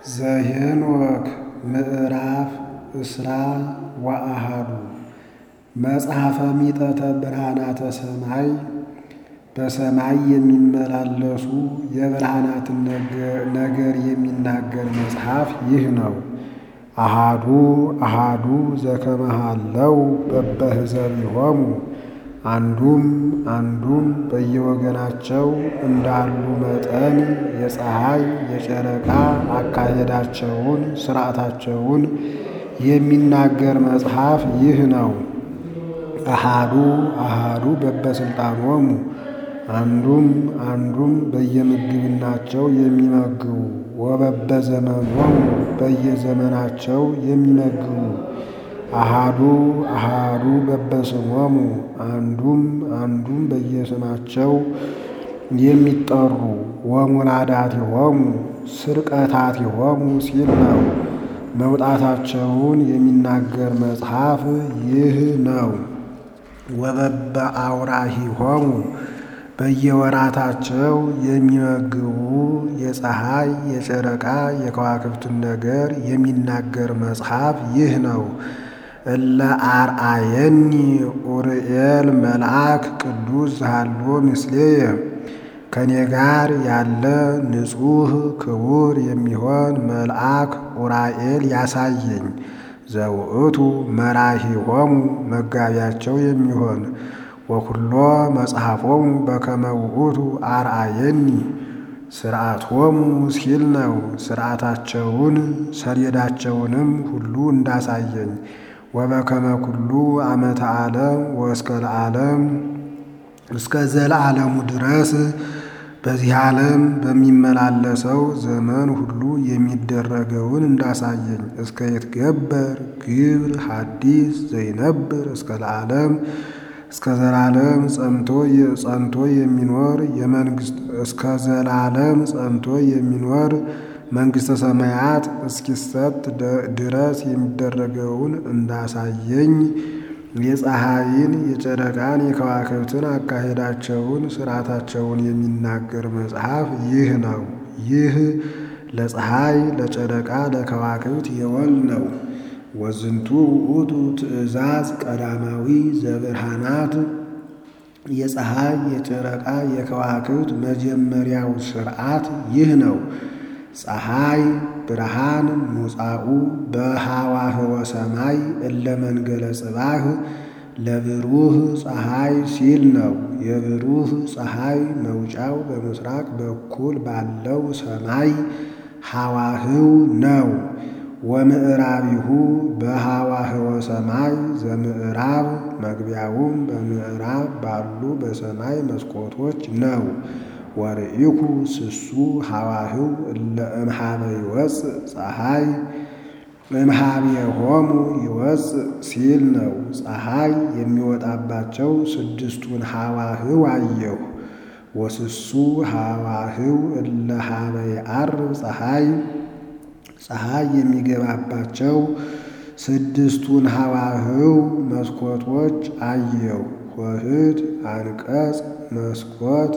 ዘኄንወክ ምዕራፍ እስራ ወአሐዱ መጽሐፈ ሚጠተ ብርሃናተ ሰማይ በሰማይ የሚመላለሱ የብርሃናትን ነገር የሚናገር መጽሐፍ ይህ ነው። አሐዱ አሐዱ ዘከመሃለው በበህዘቢሆሙ አንዱም አንዱም በየወገናቸው እንዳሉ መጠን የፀሐይ የጨረቃ አካሄዳቸውን ሥርዓታቸውን የሚናገር መጽሐፍ ይህ ነው። አሐዱ አሐዱ በበስልጣኖሙ አንዱም አንዱም በየምግብናቸው የሚመግቡ ወበበዘመኖሙ በየዘመናቸው የሚመግቡ አሐዱ አሐዱ በበስሞሙ አንዱም አንዱም በየስማቸው የሚጠሩ ወሙላዳቲሆሙ ስርቀታቲሆሙ ሲል ነው። መውጣታቸውን የሚናገር መጽሐፍ ይህ ነው። ወበበ አውራሂሆሙ በየወራታቸው የሚመግቡ የፀሐይ የጨረቃ የከዋክብትን ነገር የሚናገር መጽሐፍ ይህ ነው። እለ አርአየኒ ኡርኤል መልአክ ቅዱስ ዘሃሎ ምስሌየ ከኔ ጋር ያለ ንጹሕ ክቡር የሚሆን መልአክ ኡራኤል ያሳየኝ። ዘውእቱ መራሂሆሙ መጋቢያቸው የሚሆን ወኩሎ መጽሐፎሙ በከመ ውእቱ አርአየኒ ስርዓቶሙ ሲል ነው። ስርዓታቸውን ሰሌዳቸውንም ሁሉ እንዳሳየኝ ወበከመ ኩሉ ዓመተ ዓለም ወእስከ ለዓለም እስከ ዘለዓለሙ ድረስ በዚህ ዓለም በሚመላለሰው ዘመን ሁሉ የሚደረገውን እንዳሳየኝ እስከ ይትገበር ግብር ሐዲስ ዘይነብር እስከ ለዓለም እስከ ዘላለም ጸንቶ ጸንቶ የሚኖር የመንግስት እስከ ዘላለም ጸንቶ የሚኖር መንግሥተ ሰማያት እስኪሰጥ ድረስ የሚደረገውን እንዳሳየኝ የፀሐይን የጨረቃን የከዋክብትን አካሄዳቸውን ሥርዓታቸውን የሚናገር መጽሐፍ ይህ ነው። ይህ ለፀሐይ ለጨረቃ ለከዋክብት የወል ነው። ወዝንቱ ውእቱ ትእዛዝ ቀዳማዊ ዘብርሃናት የፀሐይ የጨረቃ የከዋክብት መጀመሪያው ሥርዓት ይህ ነው። ፀሐይ ብርሃን ሙጻኡ በሃዋህወ ሰማይ እለ መንገለ ጽባህ ለብሩህ ፀሐይ ሲል ነው። የብሩህ ፀሐይ መውጫው በምስራቅ በኩል ባለው ሰማይ ሃዋህው ነው። ወምዕራቢሁ በሃዋህወ ሰማይ ዘምዕራብ መግቢያውም በምዕራብ ባሉ በሰማይ መስኮቶች ነው። ወርኢኩ ስሱ ሃዋህው እለ እምሃበ ይወፅእ ፀሐይ እምሃቤሆሙ ይወፅእ ሲል ነው። ፀሐይ የሚወጣባቸው ስድስቱን ሃዋህው አየሁ። ወስሱ ሃዋህው እለ ሃበ ይዐርብ ፀሐይ ፀሐይ የሚገባባቸው ስድስቱን ሃዋህው መስኮቶች አየሁ። ሆህት፣ አንቀጽ፣ መስኮት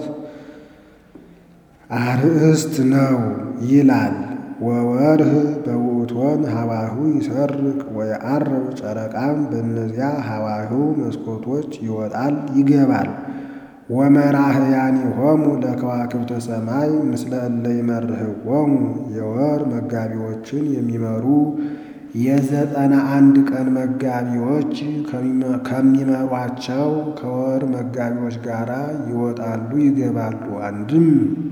አርእስት ነው ይላል። ወወርህ በውእቶን ሃዋህው ይሰርቅ ወየዐርብ ጨረቃም በእነዚያ ሃዋህው መስኮቶች ይወጣል ይገባል። ወመራህያኒሆሙ ለከዋክብተ ሰማይ ምስለ እለ ይመርህዎሙ የወር መጋቢዎችን የሚመሩ የዘጠና አንድ ቀን መጋቢዎች ከሚመሯቸው ከወር መጋቢዎች ጋር ይወጣሉ ይገባሉ። አንድም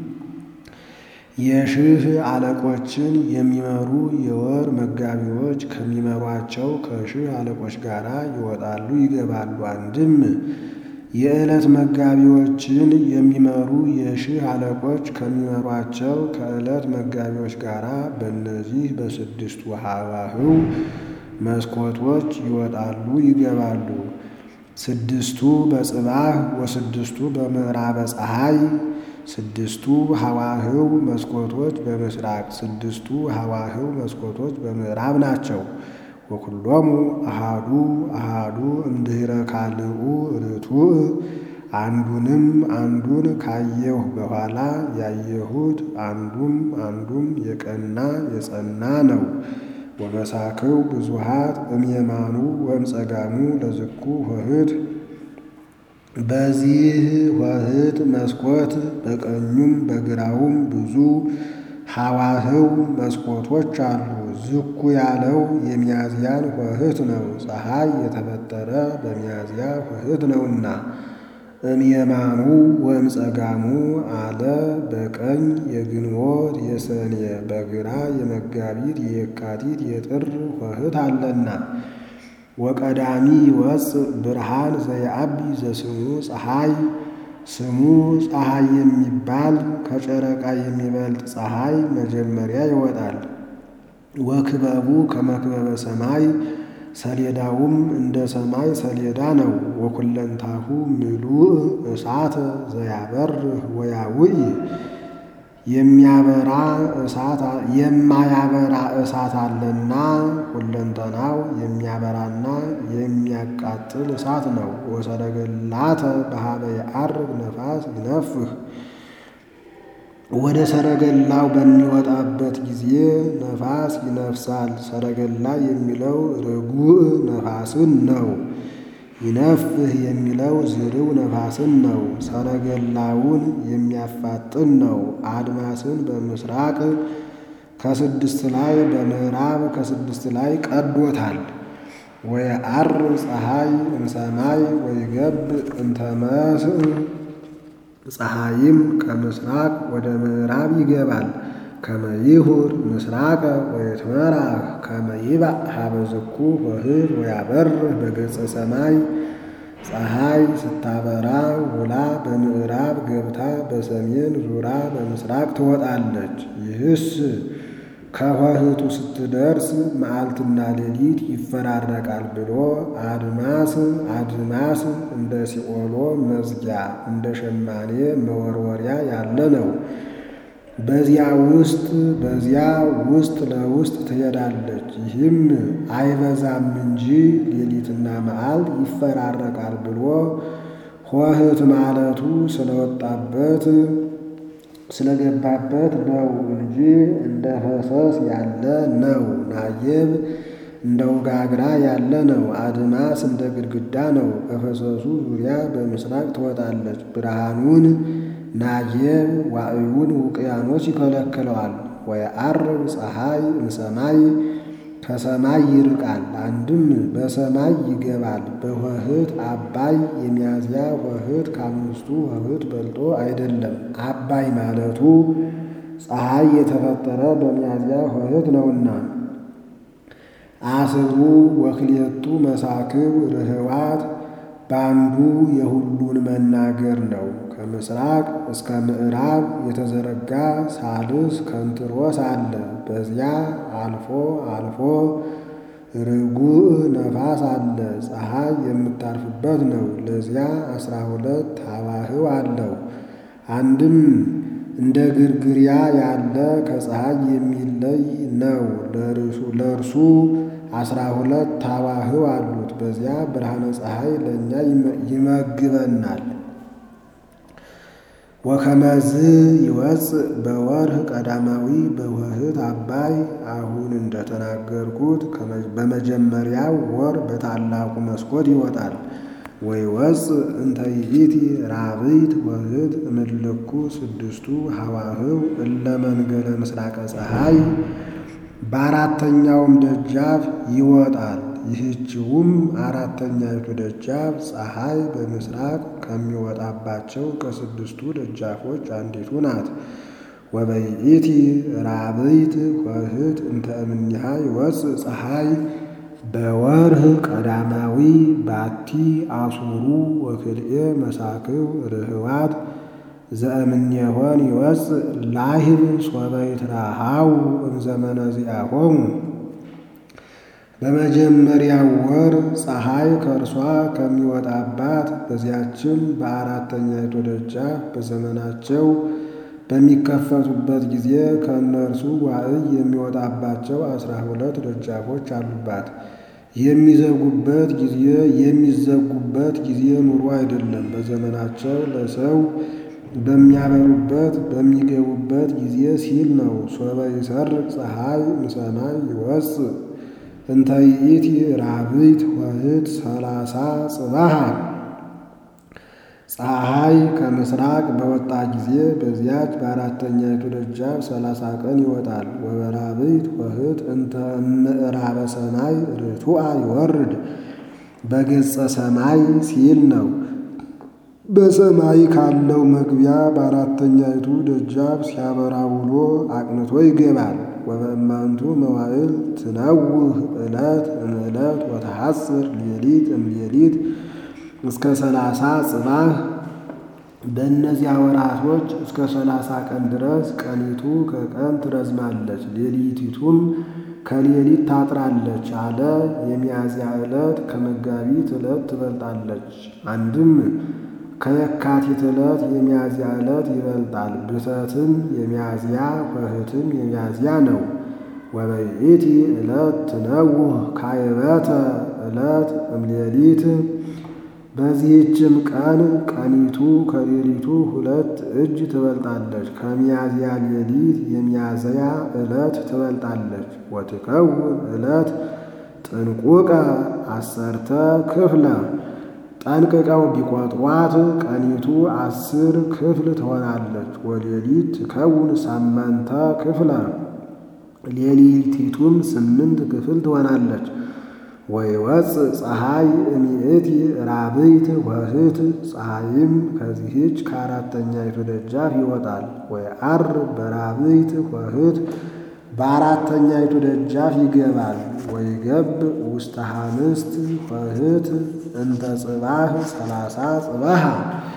የሺህ አለቆችን የሚመሩ የወር መጋቢዎች ከሚመሯቸው ከሺህ አለቆች ጋር ይወጣሉ ይገባሉ። አንድም የዕለት መጋቢዎችን የሚመሩ የሺህ አለቆች ከሚመሯቸው ከዕለት መጋቢዎች ጋር በእነዚህ በስድስቱ ሃዋህው መስኮቶች ይወጣሉ ይገባሉ። ስድስቱ በጽባህ ወስድስቱ በምዕራበ ፀሐይ ስድስቱ ሃዋህው መስኮቶች በምስራቅ ስድስቱ ሃዋህው መስኮቶች በምዕራብ ናቸው። ወኩሎሙ አሃዱ አሃዱ እምድኅረ ካልኡ ርቱዕ አንዱንም አንዱን ካየሁ በኋላ ያየሁት አንዱም አንዱም የቀና የጸና ነው። ወመሳክው ብዙሃት እምየማኑ ወእምጸጋሙ ለዝኩ ኆኅት በዚህ ኆኅት መስኮት በቀኙም በግራውም ብዙ ሐዋህው መስኮቶች አሉ። ዝኩ ያለው የሚያዝያን ኆኅት ነው። ፀሐይ የተፈጠረ በሚያዝያ ኆኅት ነውና። እምየማኑ ወእምጸጋሙ አለ በቀኝ የግንቦት የሰኔ በግራ የመጋቢት የየካቲት የጥር ኆኅት አለና። ወቀዳሚ ይወፅእ ብርሃን ዘየዐቢ ዘስሙ ፀሐይ ስሙ ፀሐይ የሚባል ከጨረቃ የሚበልጥ ፀሐይ መጀመሪያ ይወጣል። ወክበቡ ከመክበበ ሰማይ ሰሌዳውም እንደ ሰማይ ሰሌዳ ነው። ወኩለንታሁ ምሉእ እሳት ዘያበርህ ወያውኢ የሚያበራ እሳት የማያበራ እሳት አለና ሁለንተናው የሚያበራና የሚያቃጥል እሳት ነው። ወሰረገላተ በኀበ የዐርግ ነፋስ ይነፍህ ወደ ሰረገላው በሚወጣበት ጊዜ ነፋስ ይነፍሳል። ሰረገላ የሚለው ርጉእ ነፋስን ነው። ይነፍህ የሚለው ዝርው ነፋስን ነው። ሰረገላውን የሚያፋጥን ነው። አድማስን በምስራቅ ከስድስት ላይ በምዕራብ ከስድስት ላይ ቀዶታል። ወየዐርብ ፀሐይ እምሰማይ ወይገብእ እንተ መስእ ፀሐይም ከምስራቅ ወደ ምዕራብ ይገባል። ከመ ይሁር ምስራቀ ወይትመራህ ከመ ይባእ ኀበ ዝኩ ኆኅት ወያበርህ በገጸ ሰማይ ፀሐይ ስታበራ ውላ በምዕራብ ገብታ በሰሜን ዙራ በምስራቅ ትወጣለች። ይህስ ከኆኅቱ ስትደርስ መዓልትና ሌሊት ይፈራረቃል ብሎ አድማስ አድማስ እንደ ሲኦሎ መዝጊያ እንደ ሸማኔ መወርወሪያ ያለ ነው። በዚያ ውስጥ በዚያ ውስጥ ለውስጥ ትሄዳለች። ይህም አይበዛም እንጂ ሌሊትና መዓልት ይፈራረቃል ብሎ ኆኅት ማለቱ ስለወጣበት ስለገባበት ነው እንጂ እንደ ፈሰስ ያለ ነው። ናየብ እንደ ውጋግራ ያለ ነው። አድማስ እንደ ግድግዳ ነው። በፈሰሱ ዙሪያ በምስራቅ ትወጣለች። ብርሃኑን ናየብ ዋዕዩን ውቅያኖስ ይከለክለዋል። ወየዐርብ ፀሐይ እምሰማይ ከሰማይ ይርቃል። አንድም በሰማይ ይገባል። በኆኅት አባይ የሚያዝያ ኆኅት ከአምስቱ ኆኅት በልጦ አይደለም። አባይ ማለቱ ፀሐይ የተፈጠረ በሚያዝያ ኆኅት ነውና። አስሩ ወክልኤቱ መሳክብ ርኅዋት በአንዱ የሁሉን መናገር ነው። ከምስራቅ እስከ ምዕራብ የተዘረጋ ሳልስ ከንትሮስ አለ። በዚያ አልፎ አልፎ ርጉእ ነፋስ አለ። ፀሐይ የምታርፍበት ነው። ለዚያ አስራ ሁለት ሐዋህው አለው። አንድም እንደ ግርግሪያ ያለ ከፀሐይ የሚለይ ነው። ለእርሱ አስራ ሁለት ሐዋህው አሉት። በዚያ ብርሃነ ፀሐይ ለእኛ ይመግበናል። ወከመዝ ይወፅእ በወርህ ቀዳማዊ በኆኅት አባይ አሁን እንደተናገርኩት በመጀመሪያው ወር በታላቁ መስኮት ይወጣል። ወይወፅእ እንተ ይእቲ ራብዕት ኆኅት እምእልኩ ስድስቱ ሐዋህው እለ መንገለ ምስራቀ ፀሐይ በአራተኛውም ደጃፍ ይወጣል። ይህችውም አራተኛይቱ ደጃፍ ፀሐይ በምስራቅ ከሚወጣባቸው ከስድስቱ ደጃፎች አንዲቱ ናት። ወበይእቲ ራብዕት ኆኅት እንተ እምኔሃ ይወፅእ ፀሐይ በወርህ ቀዳማዊ ባቲ አሱሩ ወክልኤ መሳክው ርኅዋት ዘእምኔሆን ይወፅእ ላህብ ሶበ ይትራሃው እምዘመነ ዚአሆሙ በመጀመሪያው ወር ፀሐይ ከእርሷ ከሚወጣባት በዚያችም በአራተኛይቱ ደጃፍ በዘመናቸው በሚከፈቱበት ጊዜ ከእነርሱ ዋዕይ የሚወጣባቸው አስራ ሁለት ደጃፎች አሉባት። የሚዘጉበት ጊዜ የሚዘጉበት ጊዜ ኑሮ አይደለም። በዘመናቸው ለሰው በሚያበሩበት በሚገቡበት ጊዜ ሲል ነው። ሶበ ይሰርቅ ፀሐይ እምሰማይ ይወፅእ እንተ ይእቲ ራብዕት ወህት ሰላሳ ጽባሃ ፀሐይ ከምስራቅ በወጣ ጊዜ በዚያች በአራተኛይቱ ደጃፍ ሰላሳ ቀን ይወጣል። ወበራብዕት ወህት እንተ ምዕራበ ሰማይ ርቱዐ ይወርድ በገጸ ሰማይ ሲል ነው። በሰማይ ካለው መግቢያ በአራተኛይቱ ደጃፍ ሲያበራ ውሎ አቅንቶ ይገባል። ወበእማንቱ መዋዕል ትነውህ ዕለት እምዕለት ወተሐጽር ሌሊት እምሌሊት እስከ ሰላሳ ጽባህ በእነዚያ ወራቶች እስከ ሰላሳ ቀን ድረስ ቀኒቱ ከቀን ትረዝማለች፣ ሌሊቲቱም ከሌሊት ታጥራለች አለ። የሚያዝያ ዕለት ከመጋቢት ዕለት ትበልጣለች። አንድም ከየካቲት ዕለት የሚያዝያ ዕለት ይበልጣል። ብተትም የሚያዝያ ወህትም የሚያዝያ ነው። ወበይእቲ ዕለት ትነውህ ካይበተ ዕለት እምሌሊት በዚህችም ቀን ቀኒቱ ከሌሊቱ ሁለት እጅ ትበልጣለች። ከሚያዝያ ሌሊት የሚያዝያ ዕለት ትበልጣለች። ወትከውን ዕለት ጥንቁቀ አሰርተ ክፍለ ጠንቅቀው ቢቆጥሯት ቀኒቱ አስር ክፍል ትሆናለች። ወሌሊት ትከውን ሳመንተ ክፍለ ሌሊቲቱም ስምንት ክፍል ትሆናለች። ወይወፅእ ፀሐይ እሚእቲ ራብዕት ወህት ፀሐይም ከዚህች ከአራተኛይቱ ደጃፍ ይወጣል። ወይዐርብ በራብዕት ወህት በአራተኛይቱ ደጃፍ ይገባል። ወይገብ ውስተ ሐምስት ወህት እንተ ጽባህ ሰላሳ ጽባሃ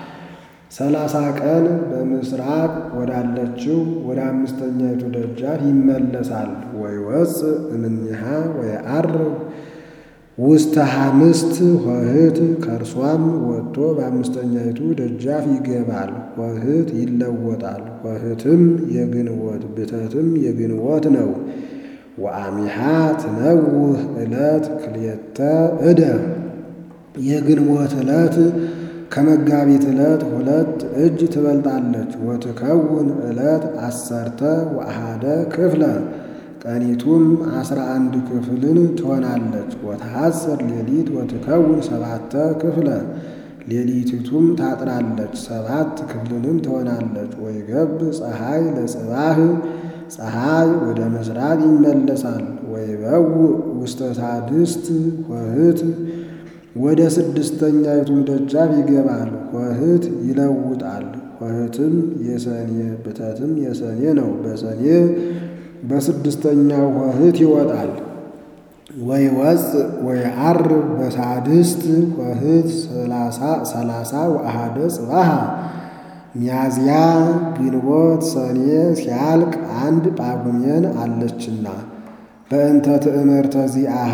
ሰላሳ ቀን በምስራቅ ወዳለችው ወደ አምስተኛይቱ ደጃፍ ይመለሳል። ወይወፅእ እምኔሃ ወይዐርብ ውስተ ሐምስት ወህት ከእርሷም ወጥቶ በአምስተኛይቱ ደጃፍ ይገባል። ወህት ይለወጣል። ወህትም የግንቦት ብተትም የግንቦት ነው። ወአሚሃ ትነውህ ዕለት ክልኤተ ዕደ የግንቦት ዕለት ከመጋቢት ዕለት ሁለት እጅ ትበልጣለች። ወትከውን ዕለት አሰርተ ወአሃደ ክፍለ ቀኒቱም አስራ አንድ ክፍልን ትሆናለች። ወተሐጽር ሌሊት ወትከውን ሰባተ ክፍለ ሌሊቲቱም ታጥራለች፣ ሰባት ክፍልንም ትሆናለች። ወይገብ ፀሐይ ለጽባህ ፀሐይ ወደ ምስራቅ ይመለሳል። ወይበውእ ውስተ ሳድስት ወህት ወደ ስድስተኛይቱም ደጃፍ ይገባል። ወህት ይለውጣል። ወህትም የሰኔ ብተትም የሰኔ ነው። በሰኔ በስድስተኛው ወህት ይወጣል። ወይወፅእ ወይዐርብ በሳድስት ወህት ሰላሳ ወአሃደ ጽባሃ ሚያዝያ ግንቦት ሰኔ ሲያልቅ አንድ ጳጉሜን አለችና በእንተ ትእምርተ ዚአሃ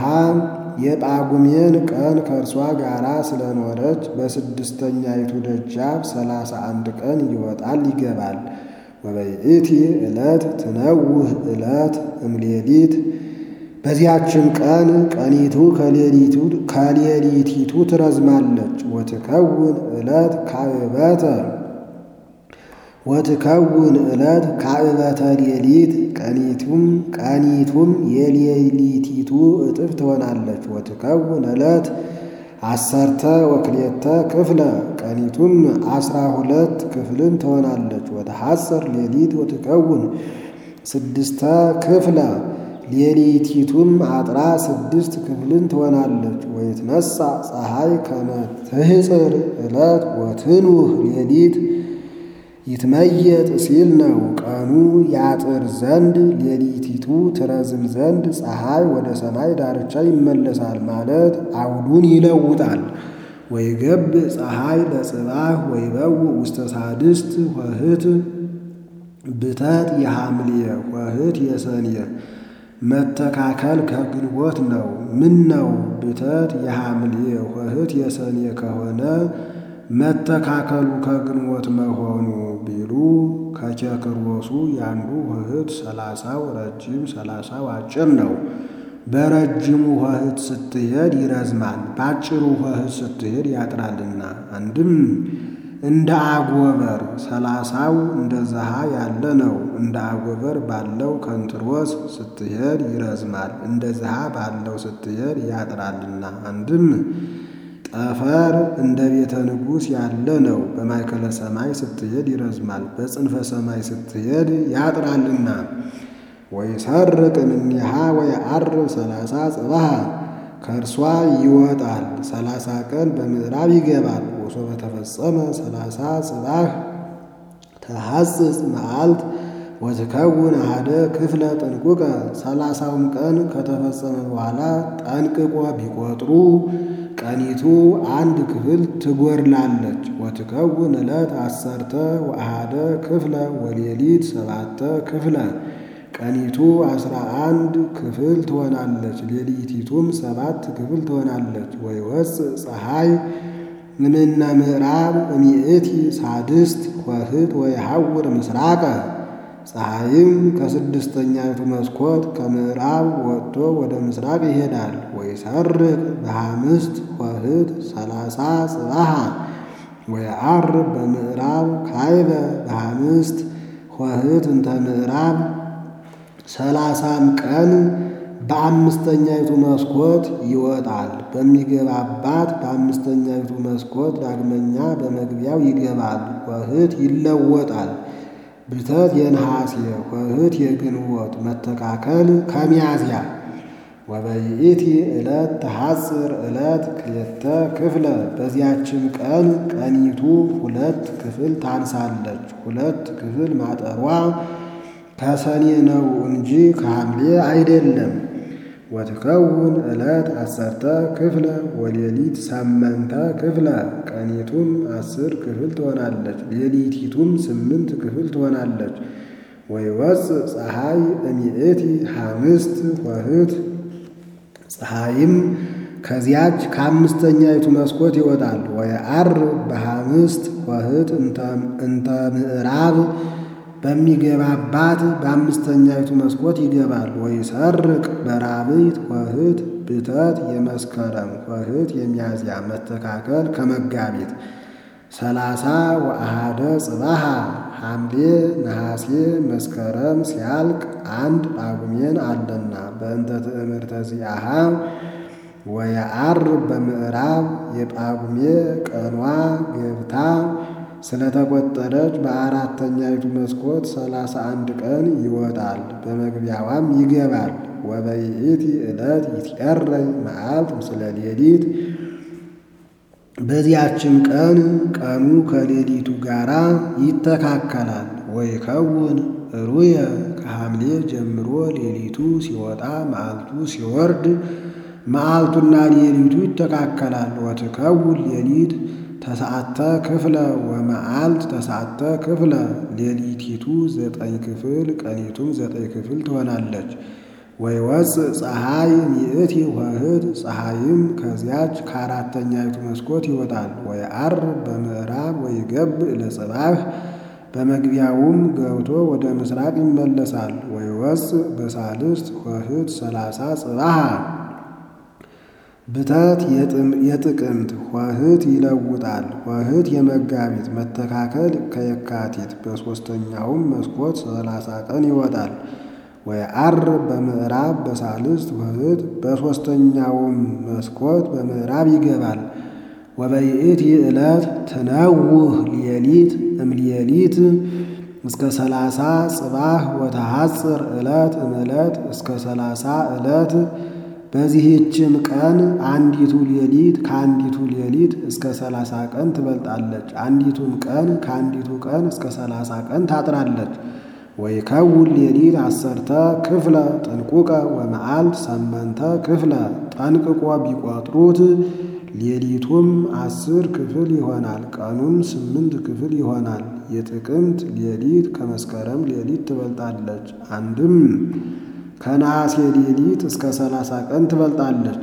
የጳጉሜን ቀን ከእርሷ ጋር ስለኖረች በስድስተኛይቱ ደጃፍ ሰላሳ አንድ ቀን ይወጣል ይገባል። ወበይእቲ ዕለት ትነውህ ዕለት እምሌሊት በዚያችን ቀን ቀኒቱ ከሌሊቲቱ ትረዝማለች። ወትከውን ዕለት ካዕበተ ወትከውን ዕለት ካዕበተ ሌሊት ቀኒቱም ቀኒቱም የሌሊቲቱ እጥፍ ትሆናለች። ወትከውን ዕለት አሰርተ ወክልኤተ ክፍለ ቀኒቱም አስራ ሁለት ክፍልን ትሆናለች። ወተሐጽር ሌሊት ወትከውን ስድስተ ክፍለ ሌሊቲቱም አጥራ ስድስት ክፍልን ትሆናለች። ወይትነሣ ፀሐይ ከመ ትሕጽር ዕለት ወትንውህ ሌሊት ይትመየጥ ሲል ነው። ቀኑ ያጥር ዘንድ ሌሊቲቱ ትረዝም ዘንድ ፀሐይ ወደ ሰማይ ዳርቻ ይመለሳል ማለት አውዱን ይለውጣል። ወይገብ ፀሐይ ለጽባህ ወይበውእ ውስተ ሳድስት ወህት ብተት የሐምልየ ወህት የሰንየ መተካከል ከግንቦት ነው። ምን ነው ብተት የሐምልየ ወህት የሰንየ ከሆነ መተካከሉ ከግንቦት መሆኑ ቢሉ ከኬክሮሱ ያንዱ ውህት ሰላሳው ረጅም ሰላሳው አጭር ነው። በረጅሙ ኆኅት ስትሄድ ይረዝማል፣ በአጭሩ ኆኅት ስትሄድ ያጥራልና። አንድም እንደ አጎበር ሰላሳው እንደ ዘሃ ያለ ነው። እንደ አጎበር ባለው ከንትሮስ ስትሄድ ይረዝማል፣ እንደ ዘሃ ባለው ስትሄድ ያጥራልና። አንድም ጠፈር እንደ ቤተ ንጉሥ ያለ ነው። በማእከለ ሰማይ ስትሄድ ይረዝማል፣ በጽንፈ ሰማይ ስትሄድ ያጥራልና። ወይሰርቅ እምኔሃ ወየዐርብ ሰላሳ ጽባሃ ከእርሷ ይወጣል፣ ሰላሳ ቀን በምዕራብ ይገባል። ወሶበ ተፈጸመ ሰላሳ ጽባህ ተሐጽጽ መዓልት ወትከውን አሐደ ክፍለ ጥንቁቀ ሰላሳውም ቀን ከተፈጸመ በኋላ ጠንቅቆ ቢቆጥሩ ቀኒቱ አንድ ክፍል ትጎድላለች። ወትከውን ዕለት አሰርተ ወአሐደ ክፍለ ወሌሊት ሰባተ ክፍለ ቀኒቱ አስራ አንድ ክፍል ትሆናለች፣ ሌሊቲቱም ሰባት ክፍል ትሆናለች። ወይወፅእ ፀሐይ እምነ ምዕራብ እሚእቲ ሳድስት ኆኅት ወይሐውር ምስራቀ ፀሐይም ከስድስተኛይቱ መስኮት ከምዕራብ ወጥቶ ወደ ምስራቅ ይሄዳል። ወይሰርቅ በሐምስት ኆኅት ሰላሳ ጽባሃ ወየዐርብ በምዕራብ ካይበ በሐምስት ኆኅት እንተ ምዕራብ ሰላሳም ቀን በአምስተኛይቱ መስኮት ይወጣል። በሚገባባት በአምስተኛይቱ መስኮት ዳግመኛ በመግቢያው ይገባል። ኆኅት ይለወጣል። ብተት የነሐሴ ኆኅት የግንቦት መተካከል ከሚያዝያ ወበይእቲ ዕለት ተሐጽር ዕለት ክልኤተ ክፍለ በዚያችም ቀን ቀኒቱ ሁለት ክፍል ታንሳለች። ሁለት ክፍል ማጠሯ ከሰኔ ነው እንጂ ከሐምሌ አይደለም። ወትከውን ዕለት አሰርተ ክፍለ ወሌሊት ሰመንተ ክፍለ ቀኒቱም አስር ክፍል ትሆናለች፣ ሌሊቲቱም ስምንት ክፍል ትሆናለች። ወይወፅእ ፀሐይ እሚእቲ ሐምስት ኆኅት ፀሐይም ከዚያች ከአምስተኛይቱ መስኮት ይወጣል። ወየዐርብ በሐምስት ኆኅት እንተ ምዕራብ በሚገባባት በአምስተኛይቱ መስኮት ይገባል። ወይሰርቅ በራብዕት ኆኅት ብተት የመስከረም ኆኅት የሚያዝያ መተካከል ከመጋቢት ሰላሳ ወአሐደ ጽባሃ ሐምሌ ነሐሴ መስከረም ሲያልቅ አንድ ጳጉሜን አለና በእንተ ትእምርተ ዚአሃ ወየዐርብ በምዕራብ የጳጉሜ ቀኗ ገብታ ስለተቆጠረች በአራተኛይቱ መስኮት ሰላሳ አንድ ቀን ይወጣል፣ በመግቢያዋም ይገባል። ወበይእቲ ዕለት ይትቀረይ መዓልት ምስለ ሌሊት በዚያችም ቀን ቀኑ ከሌሊቱ ጋር ይተካከላል። ወይከውን ሩየ ከሐምሌ ጀምሮ ሌሊቱ ሲወጣ መዓልቱ ሲወርድ መዓልቱና ሌሊቱ ይተካከላል። ወትከውን ሌሊት ተስዓተ ክፍለ ወመዓልት ተስዓተ ክፍለ ሌሊቲቱ ዘጠኝ ክፍል ቀኒቱም ዘጠኝ ክፍል ትሆናለች። ወይወፅእ ፀሐይ ሚእቲ ኆኅት ፀሐይም ከዚያች ከአራተኛይቱ መስኮት ይወጣል። ወየዐርብ በምዕራብ ወይገብእ ለጽባህ በመግቢያውም ገብቶ ወደ ምስራቅ ይመለሳል። ወይወፅእ በሳልስት ኆኅት ሰላሳ ጽባሃ ብተት የጥቅምት ኆኅት ይለውጣል። ኆኅት የመጋቢት መተካከል ከየካቲት በሦስተኛውም መስኮት ሰላሳ ቀን ይወጣል። ወየዐርብ በምዕራብ በሳልስት ኆኅት በሦስተኛውም መስኮት በምዕራብ ይገባል። ወበይእቲ ዕለት ትነውህ ሌሊት እምሌሊት እስከ ሰላሳ ጽባህ ወተሐጽር ዕለት እምዕለት እስከ ሰላሳ ዕለት በዚህችም ቀን አንዲቱ ሌሊት ከአንዲቱ ሌሊት እስከ ሰላሳ ቀን ትበልጣለች። አንዲቱም ቀን ከአንዲቱ ቀን እስከ ሰላሳ ቀን ታጥራለች። ወይከውን ሌሊት አሰርተ ክፍለ ጥንቁቀ ወመዓልት ሰመንተ ክፍለ ጠንቅቆ ቢቆጥሩት ሌሊቱም አስር ክፍል ይሆናል፣ ቀኑም ስምንት ክፍል ይሆናል። የጥቅምት ሌሊት ከመስከረም ሌሊት ትበልጣለች። አንድም ከነሐሴ ሌሊት እስከ ሰላሳ ቀን ትበልጣለች።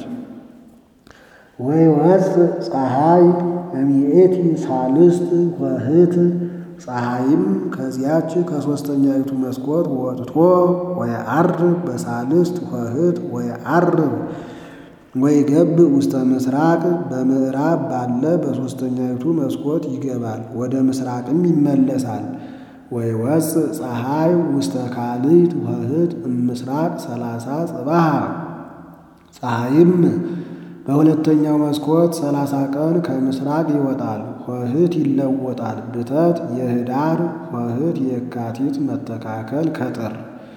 ወይወፅእ ፀሐይ እሚእቲ ሳልስት ኆኅት ፀሐይም ከዚያች ከሦስተኛይቱ መስኮት ወጥቶ ወየዐርብ በሳልስት ኆኅት ወየዐርብ ወይገብ ውስተ ምስራቅ በምዕራብ ባለ በሦስተኛይቱ መስኮት ይገባል፣ ወደ ምስራቅም ይመለሳል። ወይወፅእ ፀሐይ ውስተ ካልእት ኆኅት እምስራቅ ሰላሳ ጽባሃ ፀሐይም በሁለተኛው መስኮት ሰላሳ ቀን ከምስራቅ ይወጣል። ኆኅት ይለወጣል። ብተት የኅዳር ኆኅት የካቲት መተካከል ከጥር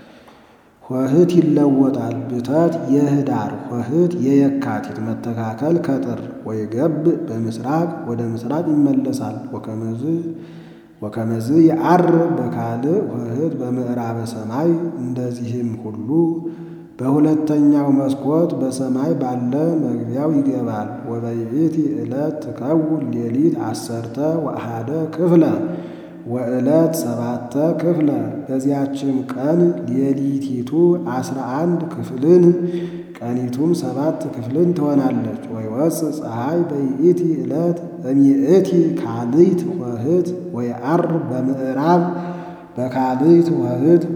ኆኅት ይለወጣል። ብተት የኅዳር ኆኅት የየካቲት መተካከል ከጥር ወይገብ በምስራቅ ወደ ምስራቅ ይመለሳል። ወከመዝ ወከመዝ የዐርብ በካልእ ኆኅት በምዕራበ ሰማይ እንደዚህም ሁሉ በሁለተኛው መስኮት በሰማይ ባለ መግቢያው ይገባል። ወበይእቲ ዕለት ትከውን ሌሊት አሰርተ ወአሐደ ክፍለ ወዕለት ሰባተ ክፍለ በዚያችም ቀን ሌሊቲቱ አስራ አንድ ክፍልን ቀኒቱም ሰባት ክፍልን ትሆናለች። ወይወፅእ ፀሐይ በይእቲ ዕለት እሚእቲ ካልእት ኆኅት ወየዐርብ በምዕራብ በካልእት ኆኅት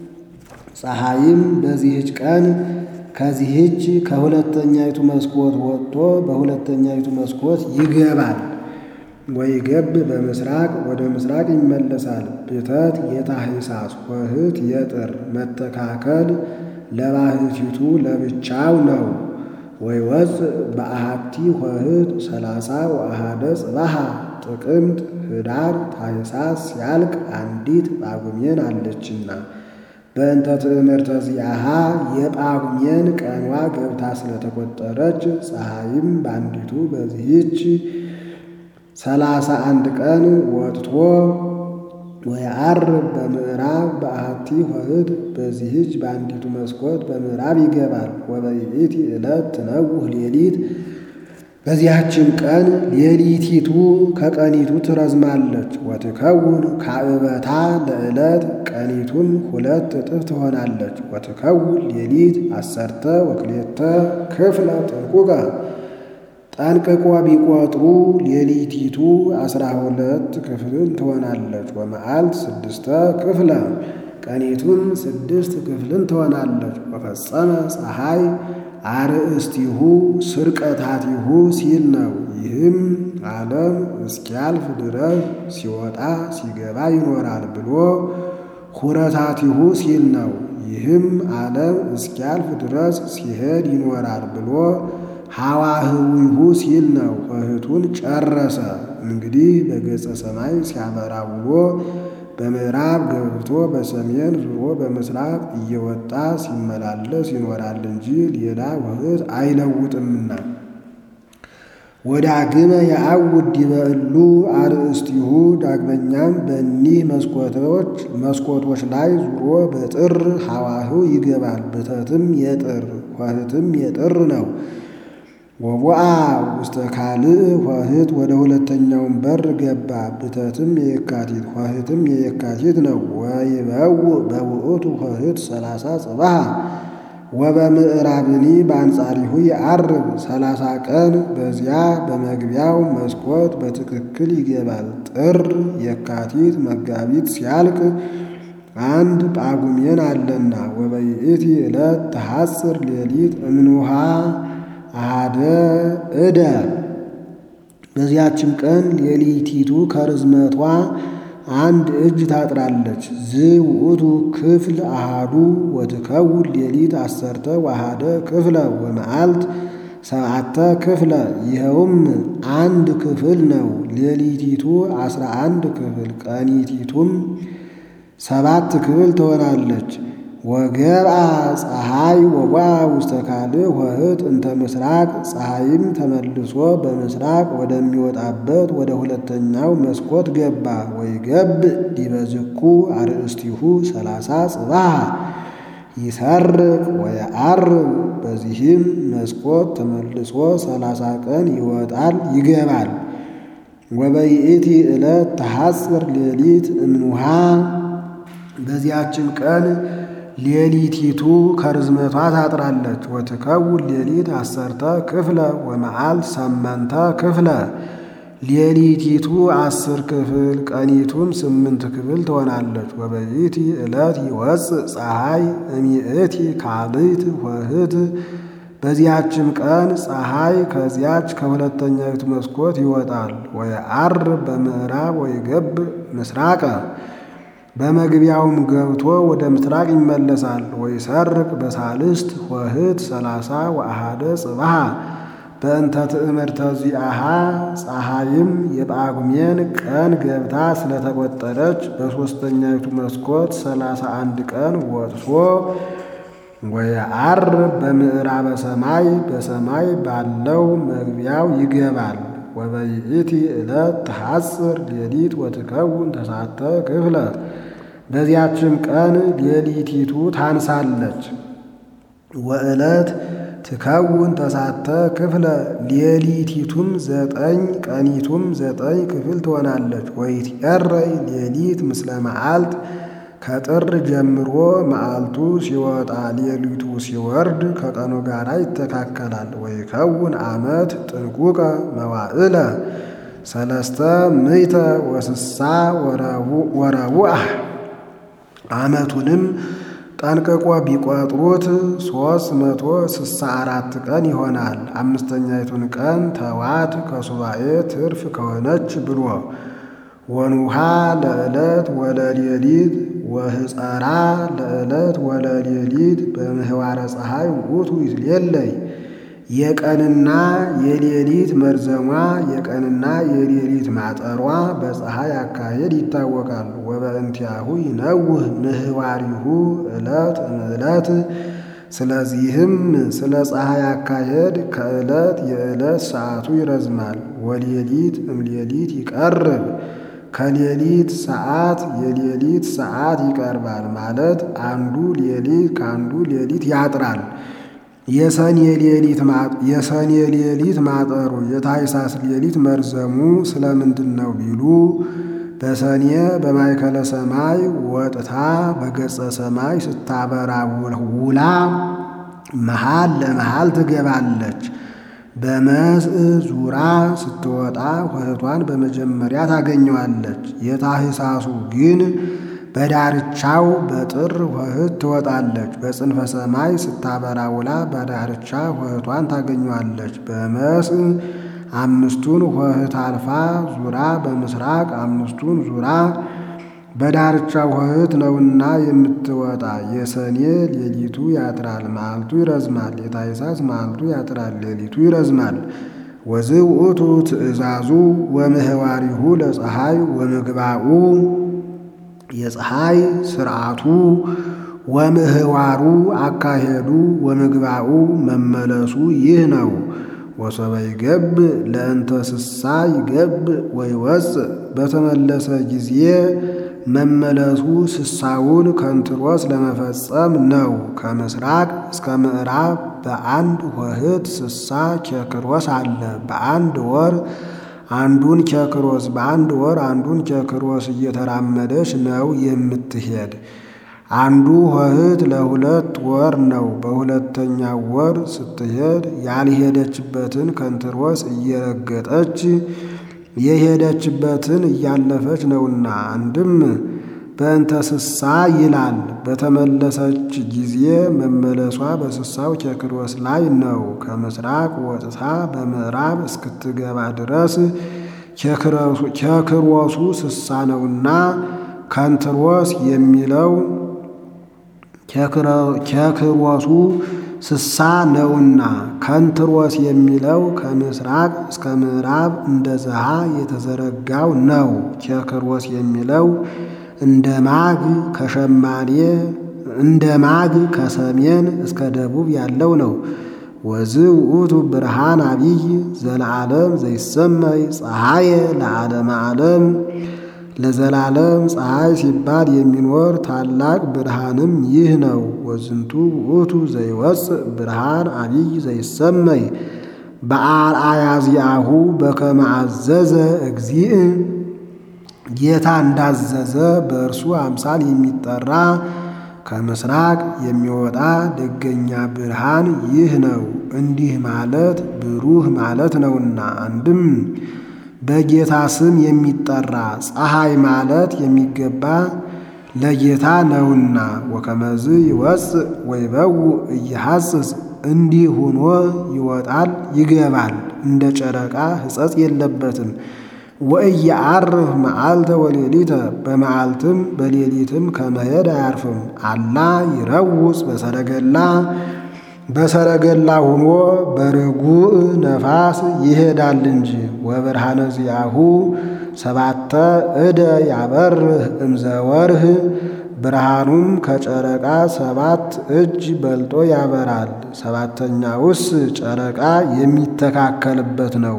ፀሐይም በዚህች ቀን ከዚህች ከሁለተኛይቱ መስኮት ወጥቶ በሁለተኛይቱ መስኮት ይገባል። ወይገብ በምስራቅ ወደ ምስራቅ ይመለሳል። ብተት የታኅሳስ ኆኅት የጥር መተካከል ለባሕቲቱ ለብቻው ነው። ወይወፅእ በአሐቲ ኆኅት ሰላሳ ወአሐደ ጽባሃ ጥቅምት ኅዳር ታኅሳስ ሲያልቅ አንዲት ጳጉሜን አለችና በእንተ ትእምርተ ዚአሃ የጳጉሜን ቀኗ ገብታ ስለተቆጠረች ፀሐይም በአንዲቱ በዚህች ሰላሳ አንድ ቀን ወጥቶ ወየዐርብ በምዕራብ በአሐቲ ኆኅት በዚህች በአንዲቱ መስኮት በምዕራብ ይገባል። ወበይእቲ ዕለት ትነውህ ሌሊት በዚያችም ቀን ሌሊቲቱ ከቀኒቱ ትረዝማለች። ወትከውን ካዕበታ ለዕለት ቀኒቱም ሁለት እጥፍ ትሆናለች። ወትከውን ሌሊት አሰርተ ወክሌተ ክፍለ ጥንቁቀ ጠንቅቆ ቢቆጥሩ ሌሊቲቱ አስራ ሁለት ክፍልን ትሆናለች። ወመዓልት ስድስተ ክፍለ ቀኒቱም ስድስት ክፍልን ትሆናለች። ወፈጸመ ፀሐይ አርእስቲሁ ስርቀታቲሁ ሲል ነው። ይህም ዓለም እስኪያልፍ ድረስ ሲወጣ ሲገባ ይኖራል ብሎ ሁረታቲሁ ሲል ነው። ይህም ዓለም እስኪያልፍ ድረስ ሲሄድ ይኖራል ብሎ ሐዋህዊሁ ሲል ነው። ኆኅቱን ጨረሰ። እንግዲህ በገጸ ሰማይ ሲያበራ ውሎ በምዕራብ ገብቶ በሰሜን ዙሮ በምስራቅ እየወጣ ሲመላለስ ይኖራል እንጂ ሌላ ኆኅት አይለውጥምና። ወዳግመ የአውድ ዲበ እሉ አርእስቲሁ ዳግመኛም በእኒህ መስኮቶች መስኮቶች ላይ ዙሮ በጥር ሐዋህው ይገባል። ብተትም የጥር ኆኅትም የጥር ነው። ወቦአ ውስተ ካልእ ኆኅት ወደ ሁለተኛውን በር ገባ። ብተትም የየካቲት ኆኅትም የየካቲት ነው። ወይበው በውእቱ ኆኅት ሰላሳ ጽባሃ ወበምዕራብኒ በአንጻሪሁ የዐርብ ሰላሳ ቀን በዚያ በመግቢያው መስኮት በትክክል ይገባል። ጥር የካቲት መጋቢት ሲያልቅ አንድ ጳጉሜን አለና ወበይእቲ ዕለት ተሐጽር ሌሊት እምንውሃ አሃደ እደ በዚያችም ቀን ሌሊቲቱ ከርዝመቷ አንድ እጅ ታጥራለች። ዝውእቱ ክፍል አሃዱ ወትከውን ሌሊት አሰርተ ወአሃደ ክፍለ ወመዓልት ሰብዓተ ክፍለ ይኸውም አንድ ክፍል ነው። ሌሊቲቱ አስራ አንድ ክፍል ቀኒቲቱም ሰባት ክፍል ትሆናለች። ወገብአ ፀሐይ ወጓ ውስተ ካልእ ኆኅት እንተ ምስራቅ ፀሐይም ተመልሶ በምስራቅ ወደሚወጣበት ወደ ሁለተኛው መስኮት ገባ። ወይገብ ዲበ ዝኩ አርእስቲሁ ሰላሳ ጽባሃ ይሰርቅ ወየዐርብ በዚህም መስኮት ተመልሶ ሰላሳ ቀን ይወጣል ይገባል። ወበይእቲ ዕለት ተሐጽር ሌሊት እምኑሃ በዚያችም ቀን ሌሊቲቱ ከርዝመቷ ታጥራለች። ወትከውን ሌሊት አሰርተ ክፍለ ወመዓልት ሰመንተ ክፍለ ሌሊቲቱ አስር ክፍል ቀኒቱም ስምንት ክፍል ትሆናለች። ወበይቲ ዕለት ይወፅእ ፀሐይ እሚእቲ ካልእት ወህት በዚያችም ቀን ፀሐይ ከዚያች ከሁለተኛዊቱ መስኮት ይወጣል። ወየዐርብ በምዕራብ ወይገብ ምስራቀ በመግቢያውም ገብቶ ወደ ምስራቅ ይመለሳል። ወይሰርቅ በሳልስት ወህት ሰላሳ ወአሃደ ጽባሃ በእንተ ትእምርተ ዚአሃ ፀሐይም የጳጉሜን ቀን ገብታ ስለተቆጠረች በሦስተኛይቱ መስኮት ሰላሳ አንድ ቀን ወጥቶ ወየዐርብ በምዕራበ ሰማይ በሰማይ ባለው መግቢያው ይገባል። ወበይእቲ ዕለት ተሐጽር ሌሊት ወትከውን ተሳተ ክፍለ በዚያችም ቀን ሌሊቲቱ ታንሳለች። ወዕለት ትከውን ተሳተ ክፍለ ሌሊቲቱም ዘጠኝ ቀኒቱም ዘጠኝ ክፍል ትሆናለች። ወይትቀረይ ሌሊት ምስለ መዓልት ከጥር ጀምሮ መዓልቱ ሲወጣ ሌሊቱ ሲወርድ ከቀኑ ጋር ይተካከላል። ወይከውን ዓመት ጥንቁቀ መዋዕለ ሰለስተ ምዕተ ወስሳ ወረቡዕ ዓመቱንም ጠንቅቆ ቢቆጥሩት ሦስት መቶ ስሳ አራት ቀን ይሆናል። አምስተኛይቱን ቀን ተዋት ከሱባኤ ትርፍ ከሆነች ብሎ ወኑሃ ለዕለት ወለሌሊት ወህፀራ ለዕለት ወለሌሊት በምህዋረ ፀሐይ ውእቱ ይትሌለይ የቀንና የሌሊት መርዘሟ የቀንና የሌሊት ማጠሯ በፀሐይ አካሄድ ይታወቃል። ወበእንቲአሁ ይነውህ ምህዋሪሁ ዕለት እምዕለት ስለዚህም ስለ ፀሐይ አካሄድ ከዕለት የዕለት ሰዓቱ ይረዝማል። ወሌሊት እምሌሊት ይቀርብ ከሌሊት ሰዓት የሌሊት ሰዓት ይቀርባል ማለት አንዱ ሌሊት ከአንዱ ሌሊት ያጥራል። የሰኔ ሌሊት ማጠሩ የታኅሳስ ሌሊት መርዘሙ ስለምንድን ነው ቢሉ በሰኔ በማእከለ ሰማይ ወጥታ በገጸ ሰማይ ስታበራ ውላ መሃል ለመሃል ትገባለች። በመስእ ዙራ ስትወጣ ሆህቷን በመጀመሪያ ታገኘዋለች። የታኅሳሱ ግን በዳርቻው በጥር ሆህት ትወጣለች። በጽንፈ ሰማይ ስታበራ ውላ በዳርቻ ሆህቷን ታገኘዋለች። በመስእ አምስቱን ሆህት አልፋ ዙራ በምስራቅ አምስቱን ዙራ በዳርቻ ሆህት ነውና የምትወጣ። የሰኔ ሌሊቱ ያጥራል፣ መዓልቱ ይረዝማል። የታኅሳስ መዓልቱ ያጥራል፣ ሌሊቱ ይረዝማል። ወዝእ ውእቱ ትእዛዙ ወምህዋሪሁ ለፀሐይ ወምግባኡ የፀሐይ ስርዓቱ ወምህዋሩ አካሄዱ ወምግባኡ መመለሱ ይህ ነው። ወሶበ ይገብ ለእንተ ስሳ ይገብ ወይወፅእ በተመለሰ ጊዜ መመለሱ ስሳውን ከንትሮስ ለመፈጸም ነው። ከምስራቅ እስከ ምዕራብ በአንድ ሆህት ስሳ ኬክሮስ አለ። በአንድ ወር አንዱን ኬክሮስ በአንድ ወር አንዱን ኬክሮስ እየተራመደች ነው የምትሄድ። አንዱ ሆህት ለሁለት ወር ነው። በሁለተኛው ወር ስትሄድ ያልሄደችበትን ከንትሮስ እየረገጠች የሄደችበትን እያለፈች ነውና። አንድም በእንተ ስሳ ይላል። በተመለሰች ጊዜ መመለሷ በስሳው ኬክሮስ ላይ ነው። ከምስራቅ ወጥታ በምዕራብ እስክትገባ ድረስ ኬክሮሱ ስሳ ነውና ከንትሮስ የሚለው ኬክሮሱ ስሳ ነውና ከንትሮስ የሚለው ከምስራቅ እስከ ምዕራብ እንደ ዘሃ የተዘረጋው ነው። ኬክሮስ የሚለው እንደ ማግ ከሸማኔ እንደ ማግ ከሰሜን እስከ ደቡብ ያለው ነው። ወዝእ ውእቱ ብርሃን አቢይ ዘለዓለም ዘይሰመይ ፀሐየ ለዓለመ ዓለም ለዘላለም ፀሐይ ሲባል የሚኖር ታላቅ ብርሃንም ይህ ነው። ወዝንቱ ውእቱ ዘይወፅእ ብርሃን አቢይ ዘይሰመይ በአርአያ ዚአሁ በከመ አዘዘ እግዚእ ጌታ እንዳዘዘ በእርሱ አምሳል የሚጠራ ከምስራቅ የሚወጣ ደገኛ ብርሃን ይህ ነው። እንዲህ ማለት ብሩህ ማለት ነውና አንድም በጌታ ስም የሚጠራ ፀሐይ ማለት የሚገባ ለጌታ ነውና። ወከመዝ ይወፅእ ወይበውእ እየሐጽጽ እንዲህ ሆኖ ይወጣል ይገባል፣ እንደ ጨረቃ ሕጸጽ የለበትም። ወእየዐርፍ መዓልተ ወሌሊተ በመዓልትም በሌሊትም ከመሄድ አያርፍም። አላ ይረውፅ በሰረገላ በሰረገላ ሆኖ በርጉእ ነፋስ ይሄዳል እንጂ። ወብርሃነ ዚአሁ ሰባተ እደ ያበርህ እምዘወርህ ብርሃኑም ከጨረቃ ሰባት እጅ በልጦ ያበራል። ሰባተኛውስ ጨረቃ የሚተካከልበት ነው።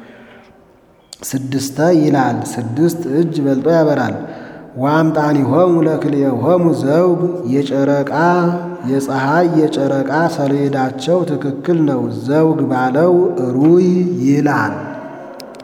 ስድስተ ይላል ስድስት እጅ በልጦ ያበራል። ወአምጣኒሆሙ ለክልኤሆሙ ዘውግ የጨረቃ የፀሐይ የጨረቃ ሰሌዳቸው ትክክል ነው። ዘውግ ባለው ሩይ ይላል።